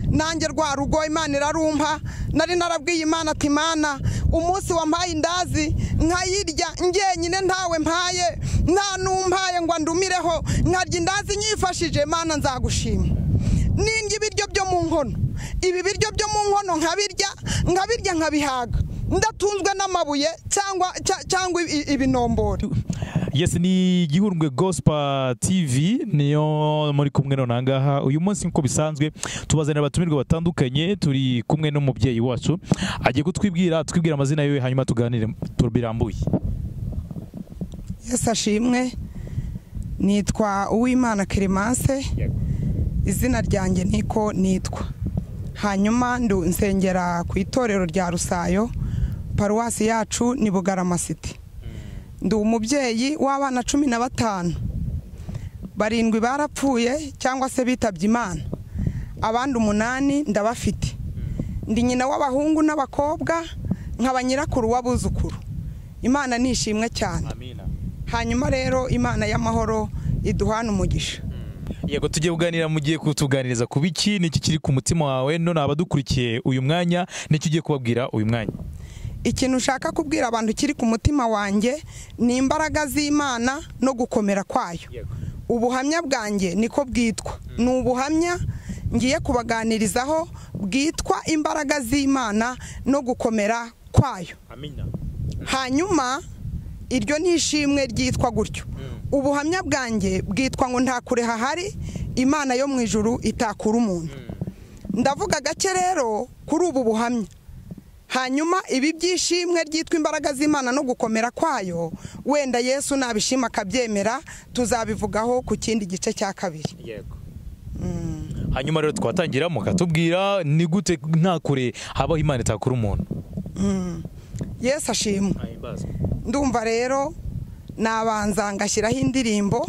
nanjye rwa rugo imana irarumpa nari narabwiye imana ati imana umunsi wampaye indazi nkayirya ngenyine ntawe mpaye nta numpaye ngo andumireho nkarya indazi nyifashije imana nzagushima n'indya ibiryo byo mu nkono ibi biryo byo mu nkono nkabirya nkabirya nkabihaga ndatunzwe n'amabuye cyangwa cyangwa ibinombora yesi ni igihurwe gosipa tivi niyo muri kumwe noneho ngaha uyu munsi nk'uko bisanzwe tubazanira abatumirwa batandukanye turi kumwe n'umubyeyi wacu agiye kutwibwira twibwira amazina yiwe hanyuma tuganire tubirambuye yesi ashimwe nitwa uwimana keremanse izina ryanjye niko nitwa hanyuma nsengera ku itorero rya rusayo paruwasi yacu ni bugarama siti ndi umubyeyi w'abana cumi na batanu barindwi barapfuye cyangwa se bitabye imana abandi umunani ndabafite ndi nyina w'abahungu n'abakobwa nkaba nyirakuru w'abuzukuru imana ni ishimwe cyane hanyuma rero imana y'amahoro iduhana umugisha yego tugiye kuganira mugiye kutuganiriza ku biki n'iki kiri ku mutima wawe none abadukurikiye uyu mwanya n'icyo ugiye kubabwira uyu mwanya ikintu ushaka kubwira abantu kiri ku mutima wanjye ni imbaraga z'imana no gukomera kwayo ubuhamya bwanjye niko bwitwa ni ubuhamya ngiye kubaganirizaho bwitwa imbaraga z'imana no gukomera kwayo hanyuma iryo ni ishimwe ryitwa gutyo ubuhamya bwanjye bwitwa ngo ntakure hahari imana yo mu ijuru itakura umuntu ndavuga gake rero kuri ubu buhamya hanyuma ibi byishimwe ryitwa imbaraga z'imana no gukomera kwayo wenda yesu nabishima akabyemera tuzabivugaho ku kindi gice cya kabiri hanyuma rero twatangira mukatubwira ni gute ntakure habaho imana itakura umuntu yesu ashimwe ndumva rero nabanza ngashyiraho indirimbo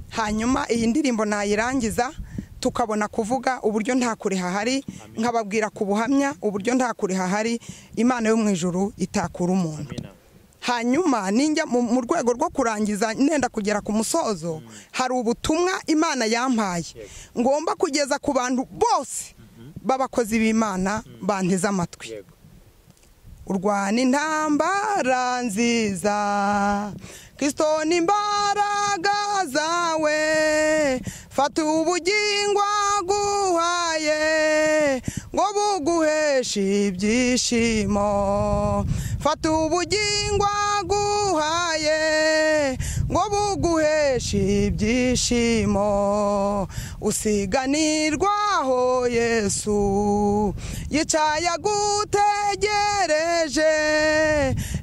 hanyuma iyi ndirimbo nayirangiza tukabona kuvuga uburyo nta kure hahari nkababwira ku buhamya uburyo nta kure hahari imana yo mu ijuru itakura umuntu hanyuma ninjya mu rwego rwo kurangiza nenda kugera ku musozo hari ubutumwa imana yampaye ngomba kugeza ku bantu bose b'abakozi b'imana banteze amatwi urwana intambara nziza kirisito ni imbaraga zawe fata ubugingo aguhaye ngo buguheshe ibyishimo fata ubugingo aguhaye ngo buguheshe ibyishimo usiganirwaho yesu yicaye agutegereje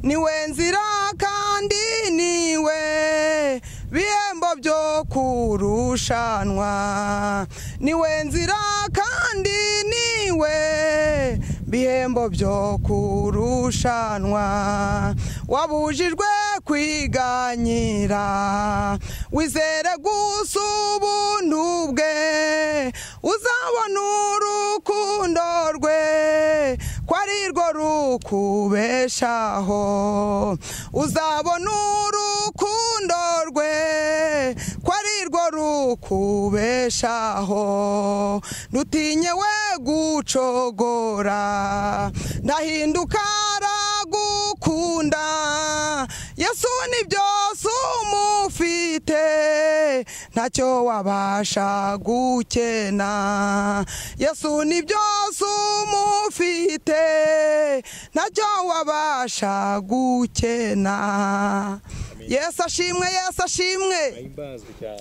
niwe nzira kandi niwe bihembo byo kurushanwa niwe nzira kandi niwe bihembo byo kurushanwa wabujijwe kwiganyira wizere gusa ubuntu bwe uzabona urukundo rwe ko ari rwo rukubeshaho uzabona urukundo rwe ko ari rwo rukubeshaho rutinye we gucogora ndahinduka aragukunda yesu ni byose umufite ntacyo wabasha gukena yesu ni byose umufite ntacyo wabasha gukena yesu ashimwe yesu ashimwe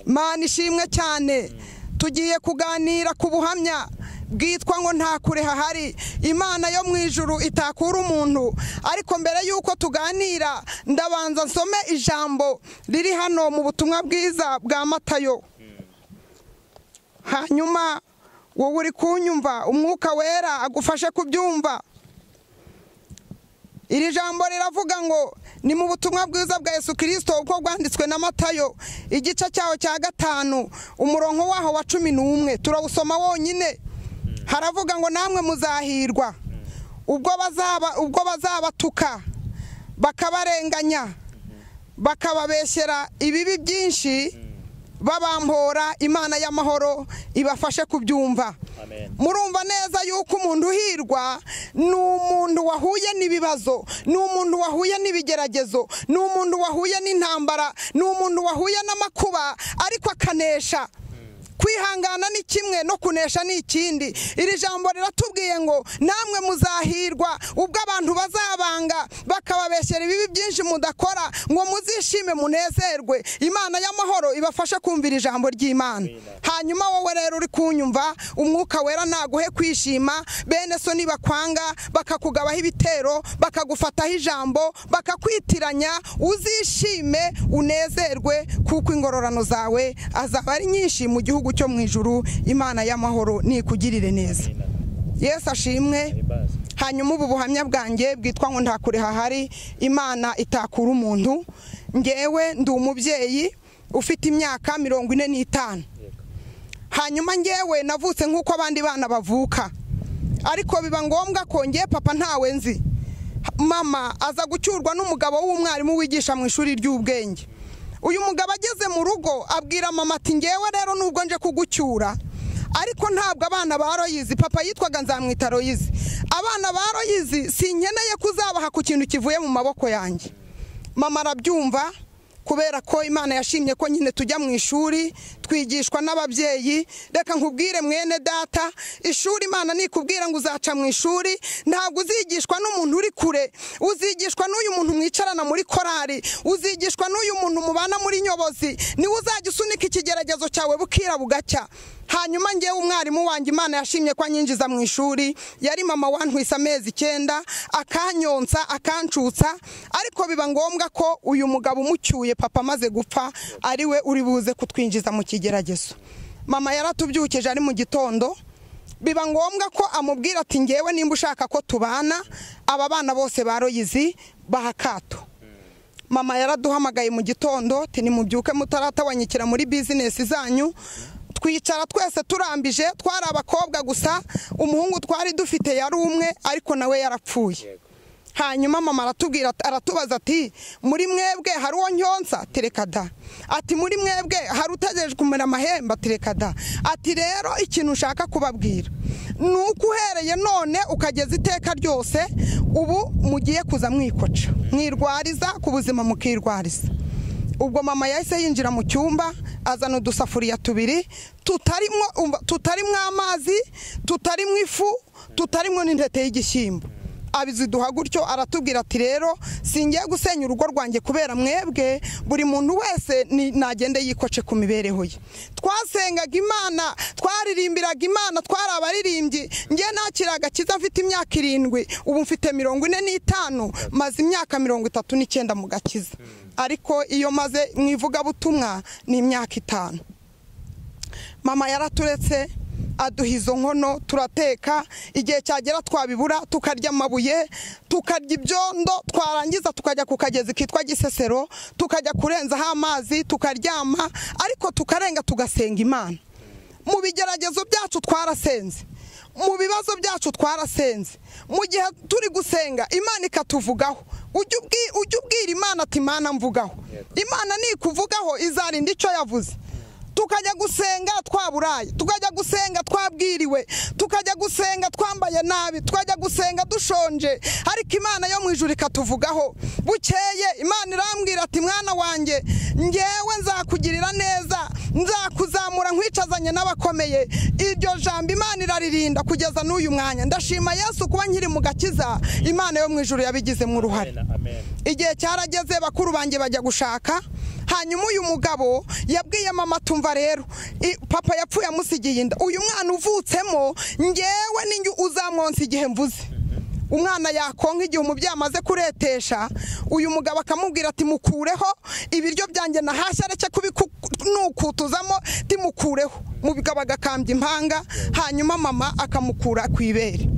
mani ishimwe cyane tugiye kuganira ku buhamya bwitwa ngo ntakure hahari imana yo mu ijuru itakura umuntu ariko mbere y'uko tuganira ndabanza nsome ijambo riri hano mu butumwa bwiza bwa matayo hanyuma wowe uri kunyumva umwuka wera agufashe kubyumva iri jambo riravuga ngo ni mu butumwa bwiza bwa Yesu kirisito uko bwanditswe na matayo igice cyaho cya gatanu umurongo waho wa cumi n'umwe turawusoma wonyine haravuga ngo namwe muzahirwa ubwo bazabatuka bakabarenganya bakababeshyera ibibi byinshi babampora imana y'amahoro ibafashe kubyumva murumva neza yuko umuntu uhirwa ni umuntu wahuye n'ibibazo ni umuntu wahuye n'ibigeragezo ni umuntu wahuye n'intambara ni umuntu wahuye n'amakuba ariko akanesha kwihangana ni kimwe no kunesha ni ikindi iri jambo riratubwiye ngo namwe muzahirwa ubwo abantu bazabanga bakababeshyera ibibi byinshi mudakora ngo muzishime munezerwe imana y'amahoro ibafashe kumvira ijambo ry'imana hanyuma wowe rero uri kunyumva umwuka wera naguhe kwishima bene so nibakwanga bakakugabaho ibitero bakagufataho ijambo bakakwitiranya uzishime unezerwe kuko ingororano zawe azaba ari nyinshi mu gihugu cyo mu ijuru imana y'amahoro nikugirire neza yesu ashimwe hanyuma ubu buhamya bwanjye bwitwa ngo ntakure hahari imana itakura umuntu ngewe ndi umubyeyi ufite imyaka mirongo ine n'itanu hanyuma ngewe navutse nk'uko abandi bana bavuka ariko biba ngombwa kongeye papa ntawe nzi mama aza gucyurwa n'umugabo w'umwarimu wigisha mu ishuri ry'ubwenge uyu mugabo ageze mu rugo abwira mama ati ngewe rero nubwo nje kugucyura ariko ntabwo abana ba royizi papa yitwaga nzamwita royizi abana ba royizi sinkeneye kuzabaha ku kintu kivuye mu maboko yanjye mama arabyumva kubera ko imana yashimye ko nyine tujya mu ishuri twigishwa n'ababyeyi reka nkubwire mwene data ishuri imana nikubwira ngo uzaca mu ishuri ntabwo uzigishwa n'umuntu uri kure uzigishwa n'uyu muntu mwicarana muri korari uzigishwa n'uyu muntu mubana muri nyobozi niwe uzajya usunika ikigeragezo cyawe bukira bugacya hanyuma ngewe umwarimu wanjye imana yashimye ko anyinjiza mu ishuri yari mama wantwisa amezi icyenda akanyonsa akancutsa ariko biba ngombwa ko uyu mugabo umucyuye papa amaze gupfa ari we uri buze kutwinjiza mu kigeragezo mama yaratubyukije ari mu gitondo biba ngombwa ko amubwira ati ngewe nimba ushaka ko tubana aba bana bose ba royizi bahakato mama yaraduhamagaye mu gitondo tinimubyuke mutaratawanyikira muri bizinesi zanyu twicara twese turambije twari abakobwa gusa umuhungu twari dufite yari umwe ariko nawe yarapfuye hanyuma mama aratubwira aratubaza ati muri mwebwe hari uwo nyonsa tereka da ati muri mwebwe hari utegereje kumera amahembe tereka da ati rero ikintu ushaka kubabwira ni uko uhereye none ukageza iteka ryose ubu mugiye kuza mwikoca mwirwariza ku buzima mukirwariza ubwo mama yahise yinjira mu cyumba azana udusafuriya tubiri tutarimo amazi tutarimo ifu tutarimo n'intete y'igishimbo abiziduha gutyo aratubwira ati rero singiye gusenya urugo rwanjye kubera mwebwe buri muntu wese nagende yikoce ku mibereho ye twasengaga imana twaririmbiraga imana twari abaririmbyi nge nakiraga kiza mfite imyaka irindwi ubu mfite mirongo ine n'itanu maze imyaka mirongo itatu n'icyenda mu gakiza ariko iyo maze mu ivugabutumwa ni imyaka itanu mama yaraturetse aduha izo nkono turateka igihe cyagera twabibura tukarya amabuye tukarya ibyondo twarangiza tukajya ku kagezi kitwa gisesero tukajya kurenzaho amazi tukaryama ariko tukarenga tugasenga imana mu bigeragezo byacu twarasenze mu bibazo byacu twarasenze mu gihe turi gusenga imana ikatuvugaho ujya ubwira imana ati imana mvugaho imana nikuvugaho izarinda icyo yavuze tukajya gusenga twaburaye tukajya gusenga twabwiriwe tukajya gusenga twambaye nabi tukajya gusenga dushonje ariko imana yo mu ijuru ikatuvugaho bukeye imana irambwira ati mwana wanjye ngewe nzakugirira neza nzakuzamura nkwicazanye n'abakomeye iryo jambo imana iraririnda kugeza n'uyu mwanya ndashima yesu kuba nkiri mu gakiza imana yo mu ijuru yabigizemo uruhare igihe cyarageze bakuru banjye bajya gushaka hanyuma uyu mugabo yabwiye mama tumva rero papa yapfuye amusigiye inda uyu mwana uvutsemo ngewe n'inyu uzamwonsa igihe mvuze umwana yakonka igihe umubyeyi amaze kuretesha uyu mugabo akamubwira ati mukureho ibiryo byanjye nahashya areke nukutuzamo timukureho umugabo agakambya impanga hanyuma mama akamukura ku ibere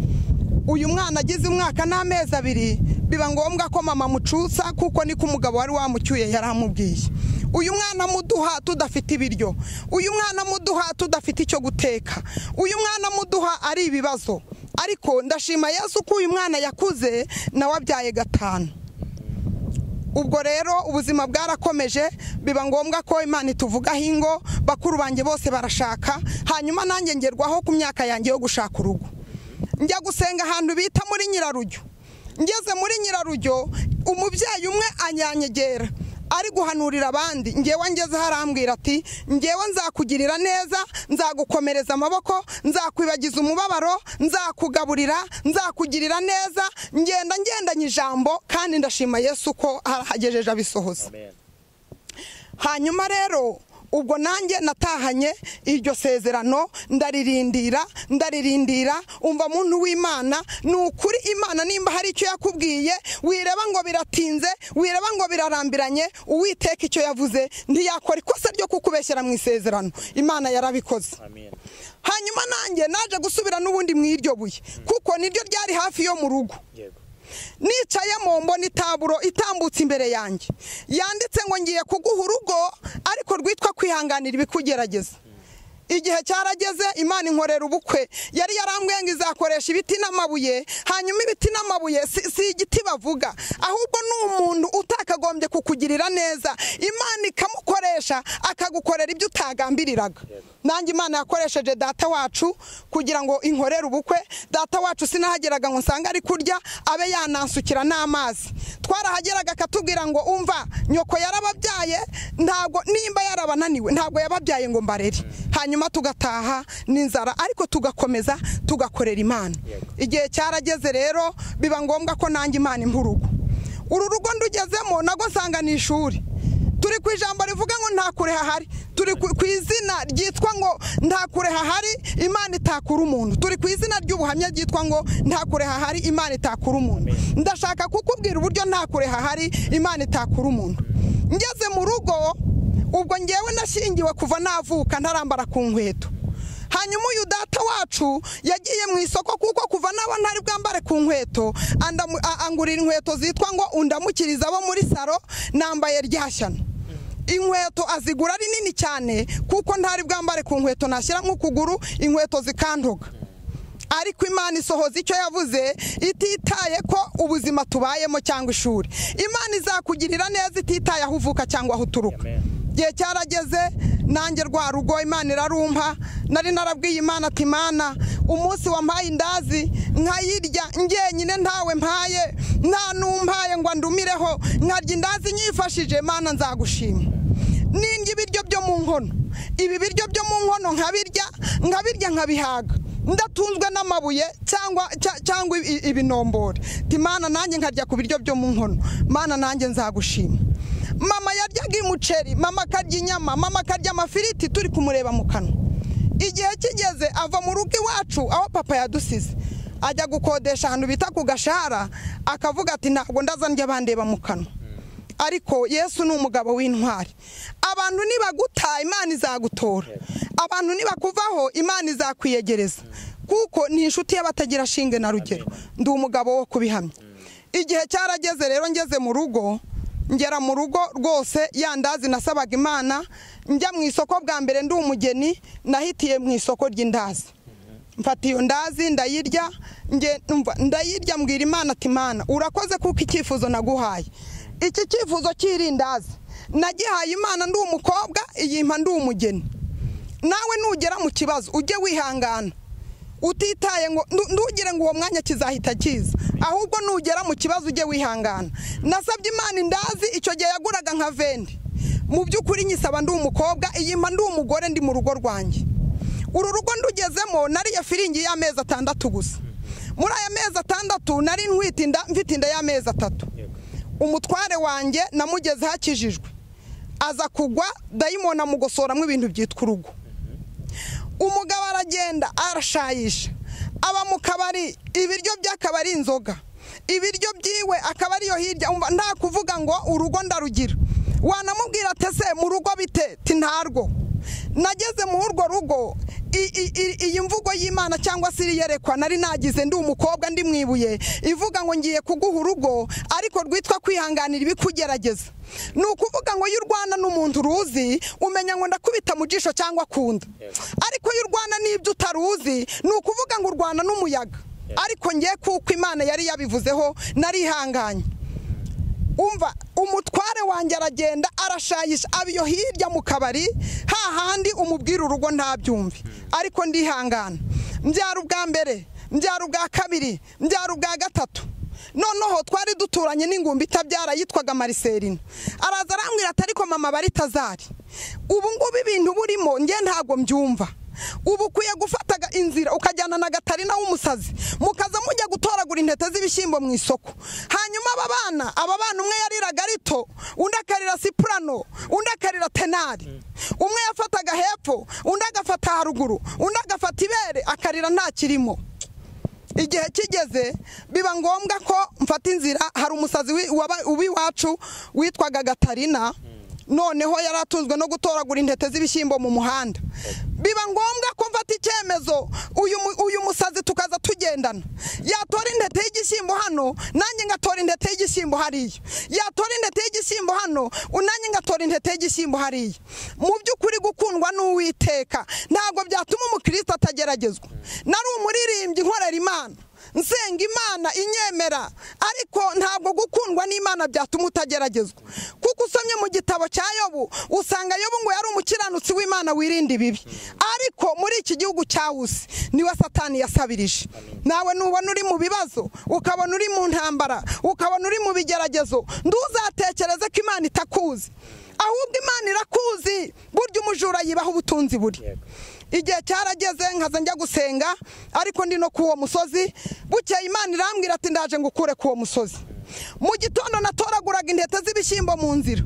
uyu mwana agize umwaka n'amezi abiri biba ngombwa ko mama amucutsa kuko niko umugabo wari wamucyuye yari amubwiye uyu mwana muduha tudafite ibiryo uyu mwana muduha tudafite icyo guteka uyu mwana muduha ari ibibazo ariko ndashima yesu ko uyu mwana yakuze nawe abyaye gatanu ubwo rero ubuzima bwarakomeje biba ngombwa ko imana ituvugaho ingo bakuru banjye bose barashaka hanyuma nanjye ngerwaho ku myaka yanjye yo gushaka urugo njya gusenga ahantu bita muri nyirarujyo ngeze muri nyirarujyo umubyeyi umwe anyanyegera ari guhanurira abandi ngewe ngezeho arambwira ati ngewe nzakugirira neza nzagukomereza amaboko nzakwibagiza umubabaro nzakugaburira nzakugirira neza ngenda ngendanye ijambo kandi ndashima yesu ko arahagejeje abisohoza hanyuma rero ubwo nanjye natahanye iryo sezerano ndaririndira ndaririndira umva muntu w'imana ni ukuri imana nimba hari icyo yakubwiye wireba ngo biratinze wireba ngo birarambiranye uwiteka icyo yavuze ntiyakora ikosa ryo kukubeshyira mu isezerano imana yarabikoze hanyuma nanjye naje gusubira n'ubundi mu iryo buye kuko niryo ryari hafi yo mu rugo nicayemo mbona itaburo itambutse imbere yanjye yanditse ngo ngiye kuguha urugo ariko rwitwa kwihanganira ibikugerageza igihe cyarageze imana inkorera ubukwe yari yarambwiye ngo izakoresha ibiti n'amabuye hanyuma ibiti n'amabuye si igiti bavuga ahubwo ni umuntu utakagombye kukugirira neza imana ikamukoresha akagukorera ibyo utagambiriraga nanjye imana yakoresheje data wacu kugira ngo inkorere ubukwe data wacu sinahageraga ngo nsange ari kurya abe yanansukira n'amazi twarahageraga akatubwira ngo umva nyoko yarababyaye ntabwo nimba yarabananiwe ntabwo yababyaye ngo mbarere hanyuma tugataha n'inzara ariko tugakomeza tugakorera imana igihe cyarageze rero biba ngombwa ko nanjye imana impa urugo uru rugo ndugezemo nago nsanga ni ishuri turi ku ijambo rivuga ngo nta kure hahari turi ku izina ryitwa ngo nta kure hahari imana itakura umuntu turi ku izina ry'ubuhamya ryitwa ngo nta kure hahari imana itakura umuntu ndashaka kukubwira uburyo nta kure hahari imana itakura umuntu ngeze mu rugo ubwo ngewe nashingiwe kuva navuka ntarambara ku nkweto hanyuma uyu data wacu yagiye mu isoko kuko kuva naba ntari bwambare ku nkweto angurira inkweto zitwa ngo undamukiriza abo muri saro nambaye ryashyano inkweto azigura ari nini cyane kuko ntari bwambare ku nkweto nashyiramo ukuguru inkweto zikanduga ariko imana isohoza icyo yavuze ititaye ko ubuzima tubayemo cyangwa ishuri imana izakugirira neza ititaye aho uvuka cyangwa aho uturuka igihe cyarageze nanjye rwa rugo imana irarumpa nari narabwiye imana ati imana umunsi wampaye indazi nkayirya ngenyine ntawe mpaye nta n'umpaye ngo andumireho nkarya indazi nyifashije imana nzagushima n'indya ibiryo byo mu nkono ibi biryo byo mu nkono nkabirya nkabirya nkabihaga ndatunzwe n'amabuye cyangwa cyangwa ibinombore imana nanjye nkarya ku biryo byo mu nkono mana nanjye nzagushima mama yaryaga umuceri mama akarya inyama mama akarya amafiriti turi kumureba mu kanwa igihe kigeze ava mu rugo iwacu aho papa yadusize ajya gukodesha ahantu bita ku gashahara akavuga ati ntabwo ndazandya bandeba mu kanwa ariko yesu ni umugabo w'intwari abantu nibaguta imana izagutora abantu nibakuvaho imana izakwiyegereza kuko ni inshuti y'abatagira shinge na rugero ndi umugabo wo kubihamya igihe cyarageze rero ngeze mu rugo ngera mu rugo rwose yandazi nasabaga imana njya mu isoko bwa mbere ndi umugeni nahitiye mu isoko ry'indazi mfata iyo ndazi ndayirya ndayirya mbwira imana ati imana urakoze kuko icyifuzo naguhaye iki cyifuzo cy'irindazi nagihaye imana ndi umukobwa iyimpa ndi umugeni nawe nugera mu kibazo ujye wihangana utitaye ngo ntugire ngo uwo mwanya kizahita kiza ahubwo nugera mu kibazo ujye wihangana nasabye imana indazi icyo gihe yaguraga nka vendi mu by'ukuri nyisaba ndi umukobwa iyimpa ndi umugore ndi mu rugo rwanjye uru rugo ndugezemo nariya firingi y'amezi atandatu gusa muri aya mezi atandatu nari ntwite inda mfite inda y'amezi atatu umutware wanjye namugezeho akijijwe aza kugwa dayimoni amugosoramo ibintu byitwa urugo umugabo aragenda arashayisha aba mu kabari ibiryo by'akabari inzoga ibiryo byiwe akaba ariyo hirya nta kuvuga ngo urugo ndarugira wanamubwira ati ese mu rugo bite ntarwo nageze muri urwo rugo iyi mvugo y'imana cyangwa se iyerekwa nari nagize ndi umukobwa ndi mwibuye ivuga ngo ngiye kuguha urugo ariko rwitwa kwihanganira ibikugerageza ni ukuvuga ngo y'u rwanda n'umuntu ruzi umenya ngo ndakubita mu jisho cyangwa akunda ariko y'u rwanda n'ibyo utaruzi ni ukuvuga ngo u rwanda n'umuyaga ariko ngiye kuko imana yari yabivuzeho narihanganye umva umutware wanjye aragenda arashayisha aba iyo hirya mu kabari hahandi umubwira urugo ntabyumve ariko ndihangana mbyara ubwa mbere mbyara ubwa kabiri mbyara ubwa gatatu noneho twari duturanye n'ingumbi itabyara yitwaga mariserina araza arambwira ati ariko mama baritazari ubu ngubu ibintu burimo njye ntabwo mbyumva ubu ukwiye gufata inzira ukajyana na gatarina w'umusazi mukaza mujya gutoragura intete z'ibishyimbo mu isoko hanyuma aba bana aba bana umwe yariraga rito undi akarira sipurano undi akarira tenari umwe yafataga hepfo undi agafata haruguru undi agafata ibere akarira nta kirimo igihe kigeze biba ngombwa ko mfata inzira hari umusazi w'iwacu witwaga gatarina noneho yari atunzwe no gutoragura intete z'ibishyimbo mu muhanda biba ngombwa ko mfata icyemezo uyu musazi tukaza tugendana yatora intete y'igishyimbo hano nanjye ngatora intete y'igishyimbo hariya yatora intete y'igishyimbo hano nanjye ngatora intete y'igishyimbo hariya mu by'ukuri gukundwa n'uwiteka ntabwo byatuma umukristo atageragezwa nari umuririmbyi nkorera imana nsenga imana inyemera ariko ntabwo gukundwa n'imana byatuma utageragezwa kuko usomye mu gitabo cya yobu usanga yobu ngo yari umukiranutsi w'imana wirinda ibibi ariko muri iki gihugu cya wusi niwe satani yasabirije nawe nubona uri mu bibazo ukabona uri mu ntambara ukabona uri mu bigeragezo ntuzatekereze ko imana itakuzi ahubwo imana irakuzi burya umujura yibaho ubutunzi buri igihe cyarageze nkaza njya gusenga ariko ndi no ku uwo musozi bukeye imana irambwira ati ndaje ngo ukure ku uwo musozi mu gitondo natoraguraga intete z'ibishyimbo mu nzira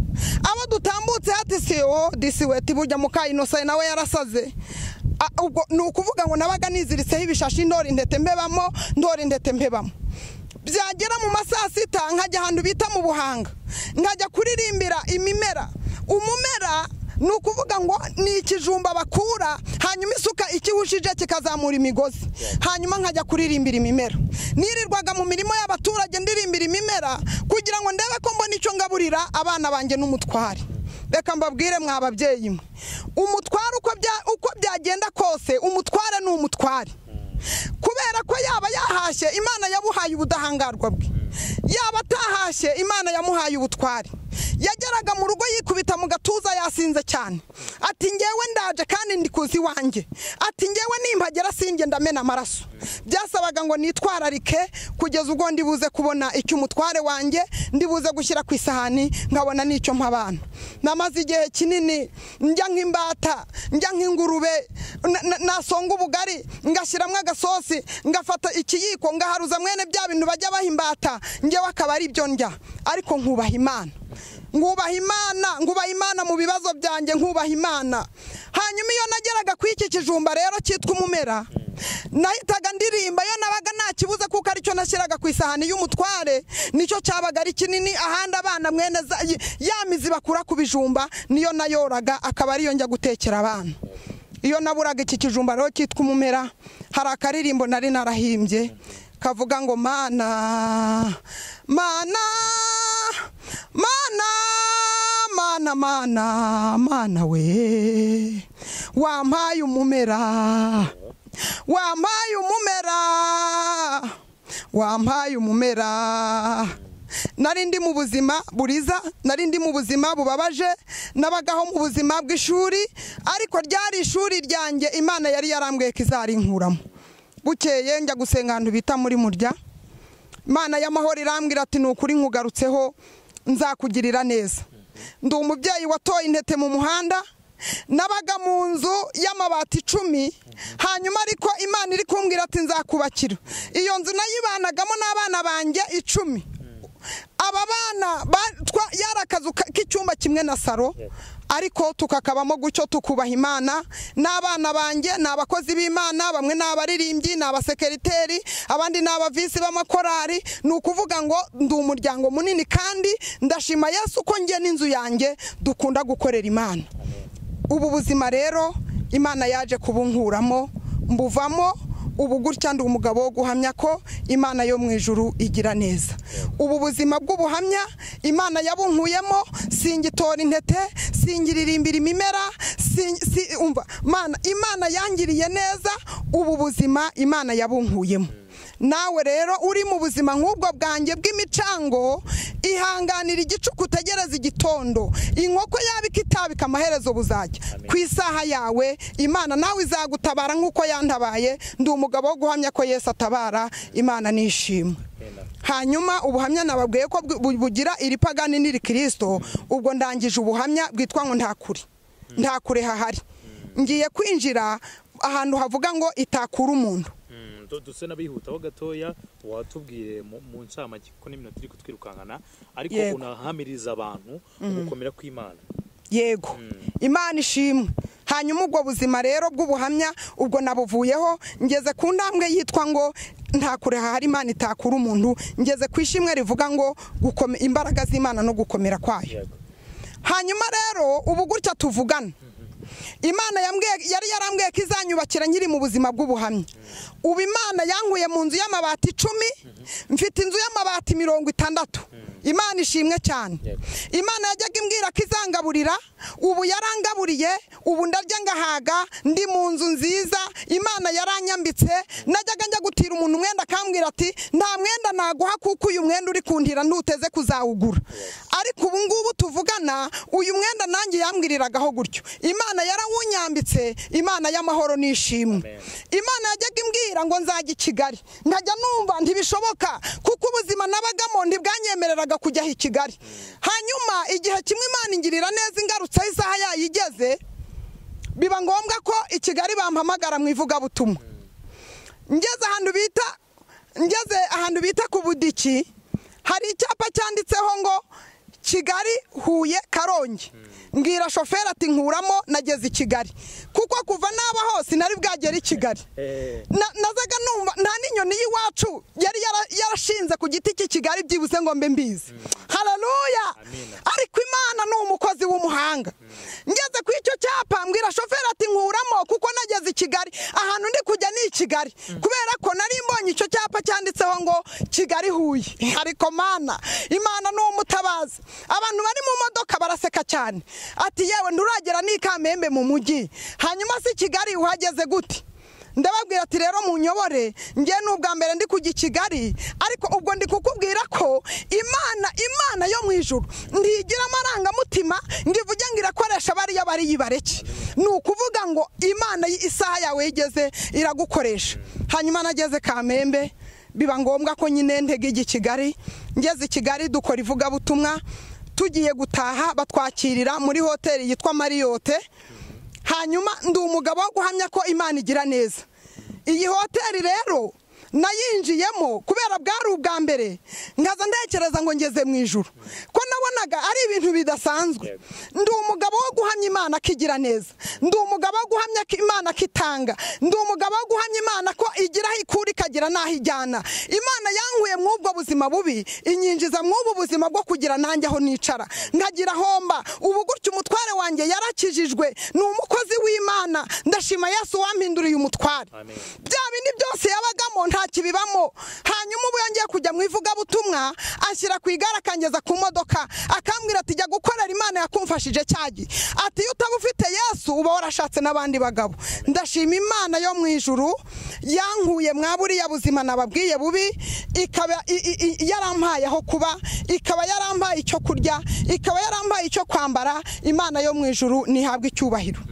abo dutambutse hati siyo disiweti burya mukayinosaye nawe yarasaze ubwo ni ukuvuga ngo nabaga niziritseho ibishashi ndora intete mbebamo ndora intete mbebamo byagera mu masaa sita nkajya ahantu bita mu buhanga nkajya kuririmbira imimera umumera ni ukuvuga ngo ni ikijumba bakura hanyuma isuka ikiwushije kikazamura imigozi hanyuma nkajya kuririmbira imimera nirirwaga mu mirimo y'abaturage ndirimbira imimera kugira ngo ndebe ko mbona icyo ngaburira abana banjye n'umutware reka mbabwire mwababyeyi mwe umutware uko byagenda kose umutware ni umutware kubera ko yaba yahashye imana yabuhaye ubudahangarwa bwe yaba atahashye imana yamuhaye ubutware yageraga mu rugo yikubita mu gatuza yasinze cyane ati ngewe ndaje kandi ndi kuzi iwanjye ati ngewe nimpagera singe ndamena amaraso byasabaga ngo nitwararike kugeza ubwo ndibuze kubona icyo umutware wanjye ndibuze gushyira ku isahani nkabona n'icyo mpabana namaze igihe kinini njya nk'imbata njya nk'ingurube nasonga ubugari ngashyiramo agasosi ngafata ikiyiko ngaharuza mwene bya bintu bajya baha imbata ngewe akaba ari ibyo ndya ariko nkubaha imana nkubaha imana nkubaha imana mu bibazo byanjye nkubaha imana hanyuma iyo nageraga kuri iki kijumba rero cyitwa umumera nahitaga ndirimba iyo nabaga nta kibuza kuko aricyo nashyiraga ku isahani y'umutware nicyo cyabaga ari kinini ahandi abana mwene ya mizi bakura ku bijumba niyo nayoraga akaba ariyo njya gutekera abana iyo naburaga iki kijumba rero cyitwa umumera hari akaririmbo nari narahimbye kavuga ngo mana mana mana mana mana mana we wampaye umumera wampaye umumera wampaye umumera nari ndi mu buzima buriza nari ndi mu buzima bubabaje nabagaho mu buzima bw'ishuri ariko ryari ishuri ryanjye imana yari yarambwiye ko izarinkuramo bukeye njya gusenga ahantu bita muri murya imana y'amahoro irambwira ati ni ukuri nkugarutseho nzakugirira neza ndi umubyeyi watoye intete mu muhanda nabaga mu nzu y'amabati icumi hanyuma ariko imana iri kumbwira ati nzakubakira iyo nzu nayibanagamo n'abana banjye icumi aba bana yari akazu k'icyumba kimwe na saro ariko tukakabamo gutyo tukubaha imana n'abana banjye ni abakozi b'imana bamwe ni abaririmbyi ni abasekeriteri abandi ni abavisi b'amakorari ni ukuvuga ngo ndi umuryango munini kandi ndashima yesu ko njye n'inzu yanjye dukunda gukorera imana ubu buzima rero imana yaje kubunkuramo mbuvamo ubu gutya ndi umugabo wo guhamya ko imana yo mu ijuru igira neza ubu buzima bw'ubuhamya imana yabunkuyemo singitora intete singiririmbira imimera si- si- umva, mana imana yangiriye neza ubu buzima imana yabunkuyemo nawe rero uri mu buzima nk'ubwo bwanjye bw'imicango ihanganira igicuku utegereza igitondo inkoko yabika itabika amaherezo buzajya ku isaha yawe imana nawe izagutabara nk'uko yantabaye ndi umugabo wo guhamya ko yesu atabara imana nishima hanyuma ubuhamya nababwiye ko bwi- bu- bugira iri pagani n'iri kirisito ubwo ndangije ubuhamya bwitwa ngo nta kure nta kure hahari ngiye kwinjira ahantu havuga ngo itakura umuntu Mm, du- dusa n'abihutaho gatoya watubwire mu mu ncamake kuko n'iminota iri kutwirukankana ariko Yego. unahamiriza abantu gukomera kw'imana yego imana ishimwe hanyuma ubwo buzima rero bw'ubuhamya ubwo nabuvuyeho ngeze ku ntambwe yitwa ngo nta kure hahari imana itakura umuntu ngeze ku ishimwe rivuga ngo gukome- imbaraga z'imana no gukomera kwayo yego hanyuma rero ubu gutya tuvugana imana yambwiye- yari yarambwiye ko izanyubakira nkiri mu buzima bw'ubuhamya ubu imana yankuye mu nzu y'amabati icumi mfite inzu y'amabati mirongo itandatu imana ishimwe cyane Yego. imana yajyaga imbwira ko izangaburira ubu yarangaburiye ubu ndarya ngahaga ndi mu nzu nziza imana yaranyambitse najyaga njya gutira umuntu umwenda akambwira ati nta mwenda naguha kuko uyu mwenda uri kuntira ntuteze kuzawugura ariko ubu ngubu tuvugana uyu mwenda nanjye yambwiriragaho gutyo imana yarawunyambitse imana y'amahoro n'ishimwe Amen. imana yajyaga imbwira ngo nzajya i kigali nkajya numva ntibishoboka kuko ubuzima nabagamo ntibwanyemereraga kujya i kigali hanyuma igihe kimwe imana ingirira neza ingarutseho isaha yayigeze biba ngombwa ko i kigali bampamagara mu ivugabutumwa ngeze ahantu bita ngeze ahantu bita ku budiki hari icyapa cyanditseho ngo kigali huye karongi mbwira shoferi ati nkuramo nageze i kigali kuko kuva naba hose nari bwagere i kigali Eh, Na- nazaga numva nta n'inyoni y'iwacu yari yara- yarashinze ku giti cy'i kigali byibuze ngo mbe mbizi hararuya Amina. ariko imana ni umukozi w'umuhanga ngeze ku icyo cyapa mbwira shoferi ati nkuramo kuko nageze i kigali ahantu ndi kujya ni i kigali kubera ko nari mbonye icyo cyapa cyanditseho ngo kigali huye ariko mana imana ni umutabazi abantu bari mu modoka baraseka cyane ati yewe nturagera ni i kamembe mu mujyi hanyuma si kigali uhageze gute ndababwira ati rero munyobore njye ni ubwa mbere ndi kujya i kigali ariko ubwo ndi kukubwira ko imana imana yo mu ijuru ntigira amarangamutima ngo ivuge ngo irakoresha bariya bariye ibareke ni ukuvuga ngo imana y- isaha yawe igeze iragukoresha hanyuma nageze kamembe biba ngombwa ko nyine ntega ijya i kigali ngeze i kigali dukora ivugabutumwa tugiye gutaha batwakirira muri hoteli yitwa mariyote hanyuma ndi umugabo wo guhamya ko imana igira neza iyi hoteli rero nayinjiyemo kubera bwari ubwa mbere nkaza ntekereza ngo ngeze mu ijuru ko nabonaga ari ibintu bidasanzwe ndi umugabo wo guhamya imana ko igira neza ndi umugabo wo guhamya ko imana ko itanga ndi umugabo wo guhamya imana ko igira aho ikura ikagira n'aho ijyana imana yankuye muri ubwo buzima bubi inyinjiza muri ubu buzima bwo kugira nanjye aho nicara nkagira homba ubu gutyo umutware wanjye yarakijijwe ni umukozi w'imana ndashima yesu wampinduriye umutware Amen. bya bindi byose yabagamo nta kibibamo hanyuma ubu yongeye kujya mu ivugabutumwa anshyira ku igare akangeza ku modoka akambwira ati jya gukorera imana yakumfashije cyagi ati iyo utaba ufite yesu uba warashatse n'abandi bagabo ndashima imana yo mu ijuru yankuye mwa buriya buzima nababwiye bubi ikaba i- i- i- yarampaye aho kuba ikaba yarampaye icyo kurya ikaba yarampaye icyo kwambara imana yo mu ijuru ntihabwe icyubahiro